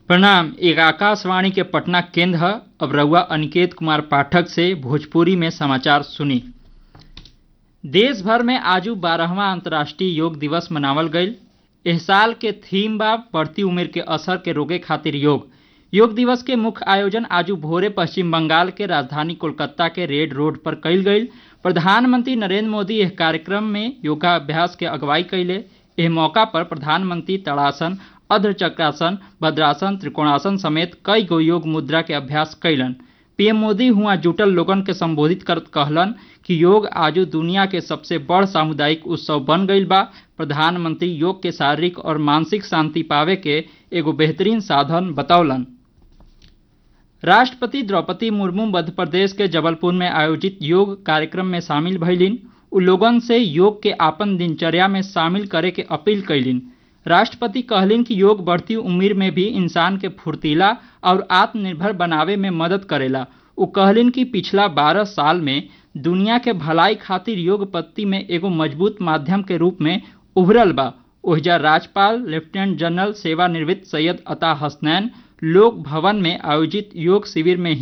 प्रणाम एक आकाशवाणी के पटना केंद्र है अब रउआ अनिकेत कुमार पाठक से भोजपुरी में समाचार सुनी देश भर में आजू बारहवा अंतर्राष्ट्रीय योग दिवस मनावल गईल एह साल के थीम बा बढ़ती उम्र के असर के रोके खातिर योग योग दिवस के मुख्य आयोजन आजू भोरे पश्चिम बंगाल के राजधानी कोलकाता के रेड रोड पर कईल गईल प्रधानमंत्री नरेंद्र मोदी एह कार्यक्रम में योगाभ्यास के अगुवाई कैले एह मौका पर प्रधानमंत्री तड़ासन अर्धचक्रासन भद्रासन त्रिकोणासन समेत कई गो योग मुद्रा के अभ्यास कैलन पीएम मोदी हुआ जुटल लोगन के संबोधित करत कहलन कि योग आजू दुनिया के सबसे बड़ सामुदायिक उत्सव बन गईल बा प्रधानमंत्री योग के शारीरिक और मानसिक शांति पावे के एगो बेहतरीन साधन बतौलन राष्ट्रपति द्रौपदी मुर्मू मध्य प्रदेश के जबलपुर में आयोजित योग कार्यक्रम में शामिल भइलिन उ लोगन से योग के आपन दिनचर्या में शामिल करे के अपील कैलिन राष्ट्रपति कहलिन कि योग बढ़ती उम्र में भी इंसान के फुर्तीला और आत्मनिर्भर बनावे में मदद करेला उ कहलिन कि पिछला बारह साल में दुनिया के भलाई खातिर योग पत्ति में एगो मजबूत माध्यम के रूप में उभरल बा ओहिजा राज्यपाल लेफ्टिनेंट जनरल सेवानिवृत्त सैयद अता हसनैन लोक भवन में आयोजित योग शिविर में